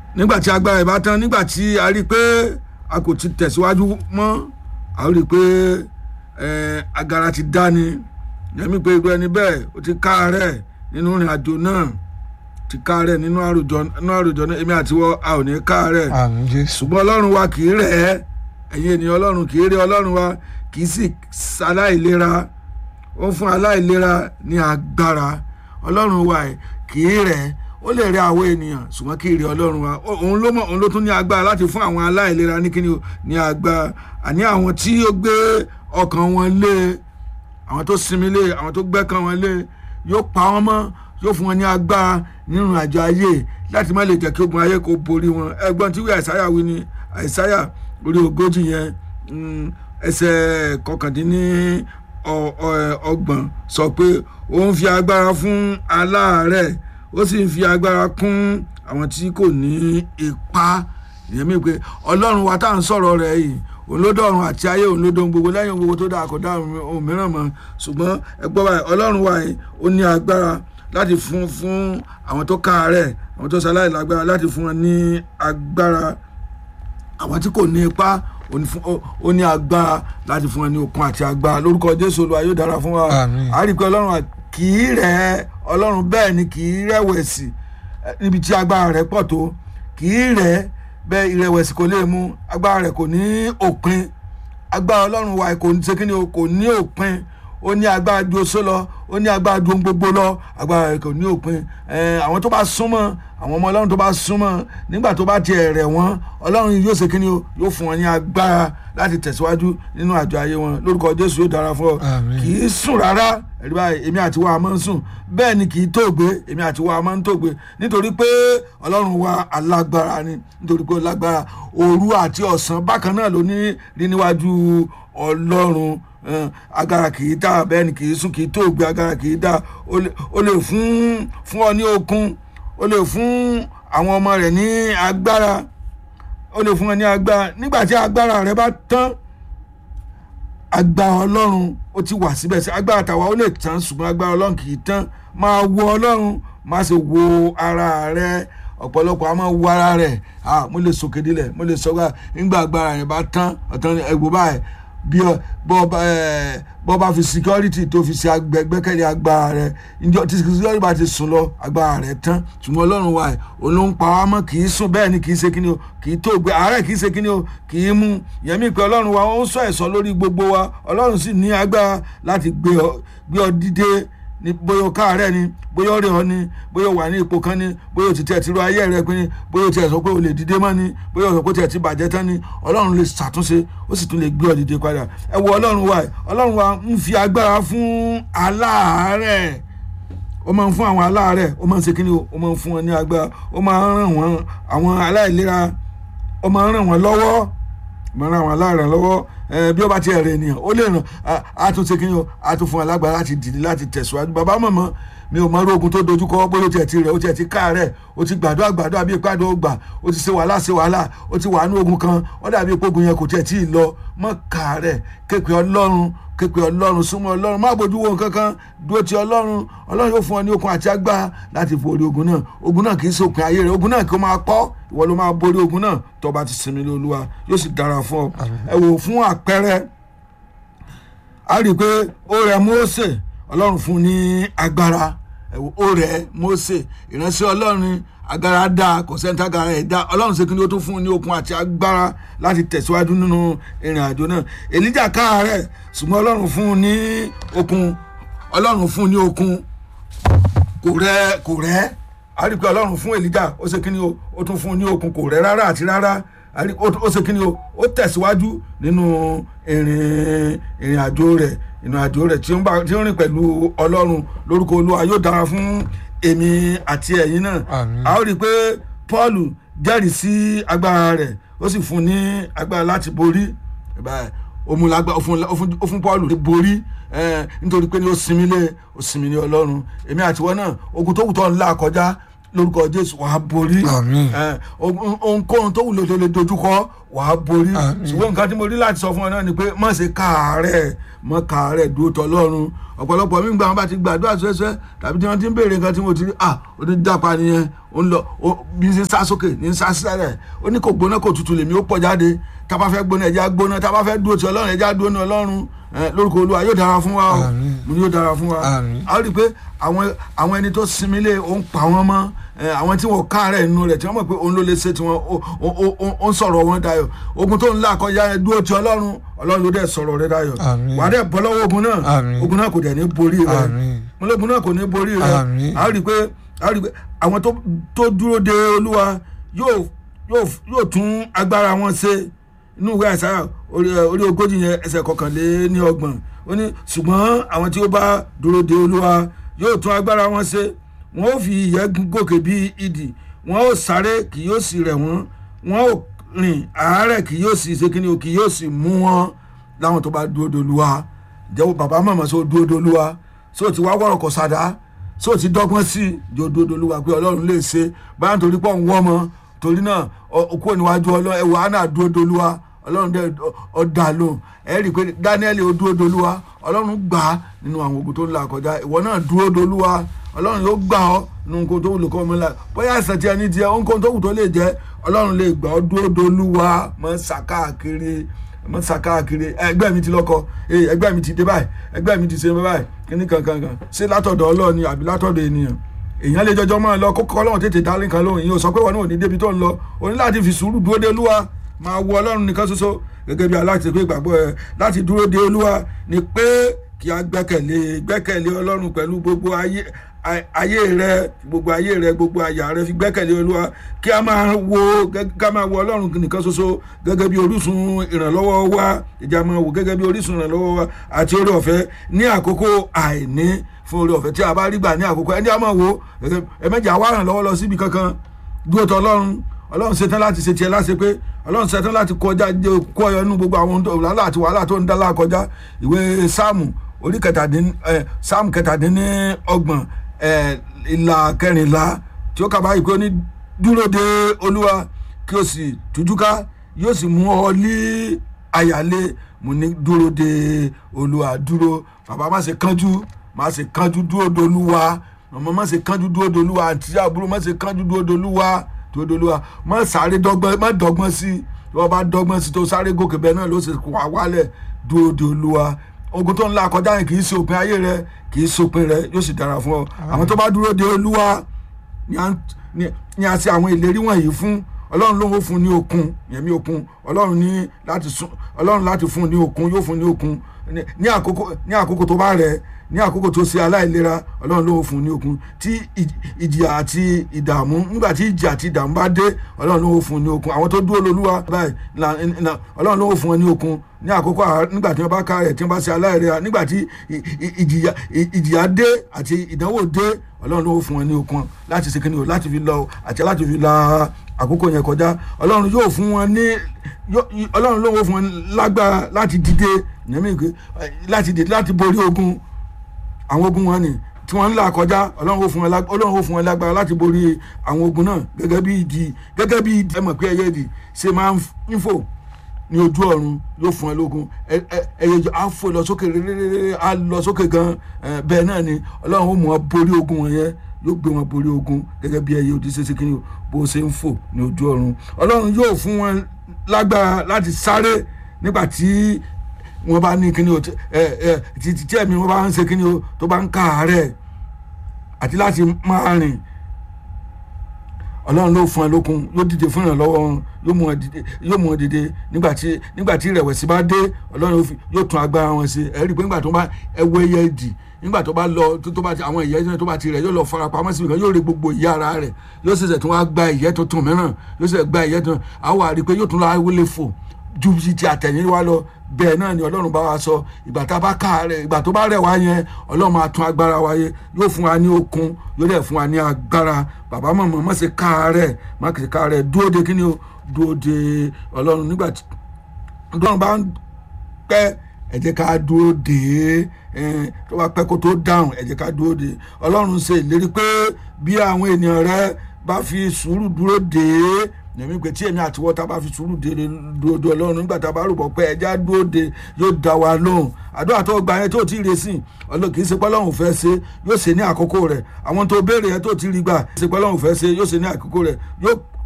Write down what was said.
nígbà tí agbára ẹ̀ bá tán nígbà tí a rí i pé a kò ti tẹ̀síwájú mọ́ a rí i pé eh, agara ti dá ni yẹmi pé irú ẹni bẹ́ẹ̀ ó ti káàárẹ̀ nínú ìrìn àjò náà ti káàárẹ̀ nínú àròjọ nínú àròjọ náà èmi àtiwọ́ a ò ní káàárẹ̀ àmì jésù ṣùgbọ́n ọlọ́run wa kì í rẹ̀ ẹ́ ẹ̀yin ènìyàn ọlọ́run kì í rẹ̀ ọlọ́run wa kì í sì aláìlera ó ń fún aláìlera ní agbára ọlọ́run wa ẹ̀ kì í rẹ̀ ẹ́ ó lè rẹ̀ àwọn ènìyàn ṣùgbọ́n kì í rẹ̀ ọlọ́run wa Ó- òun ló mọ̀ òun ló tún ní agbára láti fún àwọn aláìlera ní kíni o ní agbára àní àwọn tí ó gbé ọkàn wọn lé àwọn tó sinmi lé àwọn tó gbẹ́kàn wọn lé yóò pa wọ́n mọ́ yóò fún wọn ní agbára nínú àjọ ayé láti má lè jẹ́ kí ogun ayé kó borí wọn ẹgbọ́n tí wí àìsáyà wí ni àìsáyà orí ogójì yẹn mm, ẹsẹ̀ kọkàndínní ọ- ọ- ọgbọ̀n sọ pé ó ń fi agbára fún aláàárẹ̀ ó sì ń fi agbára kún àwọn tí kò ní ipá ìyẹn mi pé ọlọ́run wa tá à ń sọ̀rọ̀ rẹ̀ yìí òun ló dọ̀run àti ayé òun ló dóhun gbogbo lẹ́yìn ohun gbogbo tó dáa kò dá ohun mìíràn mọ́ ṣùgbọ́n ẹgbọ́n báyìí ọlọ́run wa yìí ó ní agbára láti fún fún àwọn tó káàárẹ̀ àwọn tó ṣaláì lágbára láti fún wọn ní agbára àwọn tí kò ní ipá ó ní fún- ó- ó ní agbára láti fún wọn ní okun àti agbára lórúkọ jésù olúwa yóò dára fún wa Àmín. a rí i pé ọlọ́run wa kì í rẹ̀ ẹ́ ọlọ́run bẹ́ẹ̀ ni kì í rẹ̀wẹ̀sì eh, níbi tí agbára rẹ̀ pọ̀ tó kì í rẹ̀ ẹ́ bẹ́ẹ̀ ìrẹ̀wẹ̀sì kò lè mú agbára rẹ̀ kò ní òpin agbára ọlọ́run wa kò ní sekínì o kò ní òpin ó ní agbára ju oṣó lọ ó ní agbára ju ohun gbogbo lọ agbára rẹ̀ kò ní òpin Eh, àwọn tó bá súnmọ́ àwọn ọmọ ọlọ́run tó bá súnmọ́ nígbà tó bá tiẹ̀ rẹ̀ wọ́n ọlọ́run yóò sekínì o yóò fún wọn ní agbára láti tẹ̀síwájú nínú àjọ ayé wọn lórúkọ jésù yóò dára fún ọ Àmín. kì í sùn rárá ẹ̀rí báyìí èmi àti wa máa ń sùn bẹ́ẹ̀ ni kì í tóògbé èmi àti wa máa ń tóògbé nítorí pé ọlọ́run wa alágbára ni nítorí pé ó lágbára òru àti ọ̀sán bákan náà ló ní rí níwájú ọlọ́run eh, agara kì í dá bẹ́ẹ̀ ni kì í sùn kì í tóògbé agara kì í dá ó lè- ó lè fún fún ọ ní okun ó lè fún àwọn ọmọ rẹ̀ ní agbára ó lè fún ọ ní agbára nígbà tí agbára rẹ bá tán agbára ọlọ́run ó ti wà síbẹ̀ sí agbára tàwa ó lè tán ṣùgbọ́n agbára ọlọ́run kì í tán máa wo ọlọ́run má ṣe wo ara rẹ ọ̀pọ̀lọpọ̀ a máa wo ara rẹ̀ ah mo lè sòkè dílẹ̀ mo lè sọ́gbà nígbà agbára rẹ̀ bá tán ọ̀tán ẹ̀gbọ́ báyìí bí ọ bọ́ bá ẹ̀ bọ́ bá fi security tó fi ṣe agbẹ́gbẹ́kẹ̀lé agbára rẹ̀ ìjọ tí security bá ti sùn lọ agbára rẹ̀ tán ṣùgbọ́n ọlọ́run wa ẹ̀ òun ló ń pa wá mọ́ kì í sùn bẹ́ẹ̀ ni kì í ṣe kíni o kì í tó gbé àárẹ̀ kì í ṣe kíni o kì í mú yẹmí pé ọlọ́run wa ó ń sọ ẹ̀sọ́ lórí gbogbo wa ọlọ́run sì ní agbára láti gbé ọ gbé ọ dìde ní bóyá o káàárẹ̀ ni bóyá o rẹ̀ ọ ni bóyá o wà ní ipò kan ni bóyá o ti tẹ̀ ti ro ayé rẹ pin ni bóyá o ti ẹ̀ sọ pé o lè dìde mọ́ ni bóyá o sọ pé o ti ẹ̀ ti bàjẹ́ tán ni ọlọ́run lè ṣàtúnṣe ó sì tún lè gbé ọ dìde padà ẹ wo ọlọ́run wa ẹ̀ ọlọ́run wa ń fi agbára fún aláàárẹ̀ ó máa ń fún àwọn aláàárẹ̀ ó máa ń ṣe kíni o ó máa ń fún wọn ní agbára ó máa ń ràn wọ́n àwọn aláìlera ó máa ń ràn wọ́n lọ́wọ́ ó máa ń ràn àwọn aláàárẹ̀ lọ́wọ́ ẹ bí ó bá ti ẹ̀rẹ̀ ènìyàn ó lè ràn á- á tún ṣe kíni o á tún fún alágbára láti dìde láti tẹ̀síwájú bàbá mọ̀mọ́ mi ò mọ irú ogun tó dojúkọ bóyá ó tiẹ̀ ti rẹ̀ ó tiẹ̀ ti káàárẹ̀ ó ti gbàdúrà gbàdúrà bí ìpàdé ó gbà ó ti ṣe wàhálà ṣe wàhálà ó ti wà ní ogun kan ó dàbí pé ogun yẹn kò tiẹ̀ tí ì lọ mọ́ káàárẹ̀ képe ọlọ́run képe ọlọ́run súnmọ́ ọlọ́run má bójú wo nǹkan kan dúró ti ọlọ́run ọlọ́run yóò fún ọ ní okun àti agbára láti borí ogun náà ogun náà kì í ṣòpin ayé rẹ ogun náà kì í máa pọ́ ìwọ ló máa borí ogun náà tó bá ti sinmi lé olúwa yóò sì dára fún ọ ẹ wò fún àpẹẹrẹ a rí i pé ó rẹ Mósè ọlọ́run fún un ní agbára ẹ wò ó rẹ Mósè ìránṣẹ́ ọlọ́run agbára dá kò sẹ́ńtà agbára ẹ̀ dá ọlọ́run ṣe kí ni ó tún fún un ní okun àti agbára láti tẹ̀síwájú nínú ìrìn àjò náà èlíjà káàárẹ̀ ṣùgbọ́n ọlọ́run fún un ní okun ọlọ́run fún un ní okun kò rẹ kò rẹ a rí i pé ọlọ́run fún èlíjà ó ṣe kí ni o ó tún fún un ní okun kò rẹ rárá àti rárá a rí- ó ó ṣe kí ni o ó tẹ̀síwájú nínú ìrìn ìrìn àjò rẹ̀ ìrìn àjò rẹ̀ tí ó ń bá tí ó ń rìn pẹ̀lú ọlọ́run lórúkọ olúwa yóò dára fún èmi àti ẹ̀yin náà Àmín. a ó rí i pé paul jẹ́rìí sí agbára rẹ̀ ó sì fún un ní agbára láti borí báyìí ó mú lágbá ó fún ó fún ó fún paul borí eh, nítorí pé ní ó sinmi lé ó sinmi ní ọlọ́run èmi àtiwọ́ náà ogun tó kù tó ń là kọjá lórúkọ jésù wàá borí Àmín. ẹ, ohun- ohunkóhun tó wùlò tó lè dojúkọ wàá borí Àmín. ṣùgbọ́n nǹkan tí mo rí láti sọ fún ọ náà ni pé má ṣe káàárẹ̀ mọ́ káàárẹ̀ dúró tọ́lọ́run ọ̀pọ̀lọpọ̀ mi gbà wọn bá ti gbàdúrà ṣẹ́ṣẹ́ tàbí tí wọ́n ti ń béèrè nǹkan tí mo ti rí ah ó ti dápa nìyẹn ó ń lọ ó bí ń sá sókè ní ń sá sílẹ̀ ó ní kò gbóná kò tutù lèmi ó pọ̀ jáde tá a bá fẹ́ gbóná ẹja gbóná tá a bá fẹ́ dúró ti ọlọ́run ẹja dúró ní ọlọ́run ẹ, lórúkọ olúwa yóò dára fún wa o Àmín. mo ní yóò dára fún wa Àmín. a rí i pé àwọn àwọn ẹni tó sinmi lé ó ń pa wọn mọ́ ẹ, àwọn tí wọn káàárẹ̀ nínú rẹ̀ tí wọ́n mọ̀ pé òun ló lè ṣe tiwọn ó- ó- ó- ó- ó ń sọ̀rọ̀ wọn dayọ̀ ogun tó ń là kọjá yẹn dúró ti ọlọ́run ọlọ́run ló dẹ̀ sọ̀rọ̀ rẹ̀ dayọ̀ Àmín. wà á dẹ̀ bọ́ lọ́wọ́ ogun náà Àmín. ogun náà kò dẹ̀ ní borí rẹ̀ Àmín. ológun náà kò ní borí rẹ̀ Àmín. a rí i pé a rí i pé àwọn tó- tó dúró de olúwa yóò yóò yóò tún agbára wọn ṣe inú ìwé àṣà orí orí ogójì yẹn ẹsẹ̀ kọkànlé ní ọgbọ̀n ó ní ṣùgbọ́n àwọn tí ó bá dúró de olúwa yóò tún agbára wọn ṣe wọn ó fi ìyẹ́ gòkè bí idì wọn ó sáré kì yóò sì rẹ̀ wọ́n wọn ó rìn àárẹ̀ kì yóò sì ṣe kíni o kì yóò sì mú wọn láwọn tó bá dúró de olúwa jẹ́wọ́ bàbá màmá sọ dúró de olúwa sọ ti wá wọ̀rọ̀ kọ̀ sàdá sọ ti dọ́gbọ́n sí i jọ dúró de olúwa pé ọlọ́run lè ṣe báyà nítorí pọ̀ ń wọ́ mọ́ torí náà kúrò níwájú ọlọ́run ẹ̀wọ̀ àná dúró de olúwa ọlọ́run dẹ̀ ọ̀dà lóhùn ẹ rí i pé daniel ó dúró dolúwa ọlọ́run gbà á nínú àwọn ogun tó ń là kọjá ìwọ náà dúró dolúwa ọlọ́run yóò gbà ọ́ nínú nǹkan tó wù lóko ọmọ ńlá bóyá àìsàn tí ẹni jẹ nǹkan tó wù tó lè jẹ ọlọ́run lè gbà ọ́ dúró dolúwa mọ́ sàkáàkiri mọ́ sàkáàkiri ẹgbẹ́ mi ti lọ́kọ ẹgbẹ́ mi ti dé báyìí ẹgbẹ́ mi ti ṣe báyìí kíní kankan kan ṣé látọ̀dọ̀ ọlọ́run ni àbí látọ̀dọ̀ ènìyàn èèyàn lè jọjọ máa lọ kókó ọlọ́run tètè dá nǹkan lóhùn yìí ó sọ pé wọn náà ò ní débi tó ń lọ o ní láti fi sùúrù dúró dé olúwa máa wo ọlọ́run nìkan ṣoṣo gẹ́gẹ́ bí aláti pé ìgbàgbọ́ ẹ láti dúró de olúwa ni pé kí a gbẹ́kẹ̀lé gbẹ́kẹ̀lé ọlọ́run pẹ̀lú gbogbo ayé ayé rẹ gbogbo ayé rẹ gbogbo àyà rẹ fi gbẹ́kẹ̀lé olúwa kí a máa wo kí a máa wo ọlọ́run nìkan ṣoṣo gẹ́gẹ́ bí orísun ìrànlọ́wọ́ wa ìjà máa wò gẹ́gẹ́ bí orísun ìrànlọ́wọ́ wa àti orí ọ̀fẹ́ ní àkókò àìní fún orí ọ̀fẹ́ tí a bá rí gbà ní àkókò ẹni a máa wo ẹ̀mẹ́jà wà ràn lọ́wọ́ lọ síbi kankan dúró tọ́ ọlọ́run ọlọ́run ṣetán láti ṣe tiẹ̀ láṣẹ pé ọlọ́run ṣetán láti kọjá kó ọyọ nínú gbogbo àwọn wàhálà àti wàhálà tó ń dá lákọjá ìwé sáàmù orí kẹtàdín sáàmù kẹtàdínní ọgbọ̀n ìlà kẹrìnlá tí ó kà báyìí pé ó ní dúró de olúwa kí o sì tújúká yóò sì mú ọ lé àyàlé mo ní dúró de olúwa dúró bàbá má ṣe kánjú má ṣe kánjú dúró de olúwa màmá má ṣe kánjú dúró de olúwa àǹtí àbúrò má ṣe kánjú dúró de olúwa tó dolúwa má sáré dọ́gbọ́n má dọ́gbọ́n sí tí wọ́n bá dọ́gbọ́n sí tó sáré gòkè bẹ́ẹ̀ náà ló ṣe wà wálẹ̀ dúró de olúwa ogun tó ń la kọjá yẹn kì í ṣe òpin ayé rẹ kì í ṣòpin rẹ yóò sì dára fún ọ àwọn tó bá dúró de olúwa ni a ṣe àwọn ìlérí wọ̀nyí fún ọlọ́run ló ń fún ní okun yẹ̀mí okun ọlọ́run ní láti sún ọlọ́run láti fún ní okun yóò fún ní okun ní àkókò ní àkókò tó bá rẹ̀ ní àkókò tó ṣe aláìlera ọlọ́run ló ń fún ní okun tí ìjìyà àti ìdààmú nígbà tí ìjìyà àti ìdààmú bá dé ọlọ́run ló ń fún ní okun àwọn tó dúró lolúwa báyìí ọlọ́run ló ń fún wọn ní okun ní àkókò nígbà tí wọ́n bá ká rẹ̀ tí wọ́n bá ṣe aláìlera nígbà tí ìjìyà dé àti ìdánwò dé ọlọ́run ló ń fún wọn ní okun láti ṣe kíni o láti fi lọ àti láti fi la àkókò yẹn kọjá ọlọ́run yóò fún wọn ní ọlọ́run ló ń fún wọn lágbára láti dìde láti dìde láti borí ogun àwọn ogun wọn ni tí wọ́n ń là kọjá ọlọ́run ó fún wọn lágbára láti borí àwọn ogun náà gẹ́gẹ́ bí ìdí gẹ́gẹ́ bí ìdí ẹ mọ̀ pé ẹyẹ ìdí ṣe máa ń fò ní ojú ọ̀run yóò fún ẹ lógun ẹyẹ á fò lọ sókè rere á lọ sókè gan bẹ́ẹ̀ náà ni ọlọ́run ó mú wọn borí ogun wọn yẹn yóò gbé wọn borí ogun gẹ́gẹ́ bí ẹyẹ òdì ṣẹṣẹ kìíní bó ṣe ń fò ní ojú ọ̀run ọlọ́run yóò fún wọn lágbára láti sáré nígbà tí wọn bá ní kíni o ẹ ẹ títí tí ẹ̀mí wọn bá ń ṣe kíni o tó bá ń káàárẹ̀ àti láti máa rìn ọlọ́run ló fún ẹ lókun yóò dìde fún ìrànlọ́wọ́ wọn yóò mú ẹ dìde yóò mú ẹ dìde nígbà tí nígbà tí ìrẹ̀wẹ̀sì bá dé ọlọ́run yóò tún agbára wọn ṣe ẹ rí i pé nígbà tó bá ẹwọ ẹyẹ dì nígbà tó bá lọ tó bá ti àwọn ìyẹ́ tó bá ti rẹ̀ yóò lọ fara pamọ́ síbi kan yóò rí gbogbo ìyá ara rẹ̀ yóò ṣẹ̀ṣẹ̀ tún wá gba ìyẹ́ tuntun mìíràn yóò ṣẹ̀ṣẹ̀ gba ìyẹ́ tuntun àwọn àrí pé yóò tún lọ wọlé fò ju ti àtẹ̀yìn wa lọ bẹ́ẹ̀ náà ni ọlọ́run bá wa sọ ìgbà tá a bá ká rẹ̀ ìgbà tó bá rẹ̀ wá yẹn ọlọ́run máa tún agbára wa yẹ yóò fún wa ní okun yóò dẹ̀ fún wa ní agbára bàbá mọ̀mọ́ má ṣe ká rẹ̀ má ṣe ká rẹ̀ dúró de kíni o dúró de ọlọ́run nígbà tí ọlọ́run bá ń pẹ́ ẹ jẹ́ ká dúró dé é tó bá pẹ́ kó tó dáhùn ẹ jẹ́ ká dúró dé ọlọ́run ṣe ìlérí pé bí àwọn ènìyàn rẹ bá fi sùúrù dúró dé èmi pé tí èmi àti wọ́n tá a bá fi sùúrù dé dúró dé ọlọ́run nígbà tá a bá rúbọ pé ẹja dúró dé yóò dá wa lóhùn àdúrà tó gba yẹn tó ti rí sí ọlọ́run kì í ṣe pé ọlọ́run fẹ́ ṣe yóò ṣe ní àkókò rẹ̀ àwọn tó béèrè yẹn tó ti rí gbà kì í ṣe pé ọlọ́run fẹ́ ṣe yóò ṣe ní àkókò rẹ̀ yóò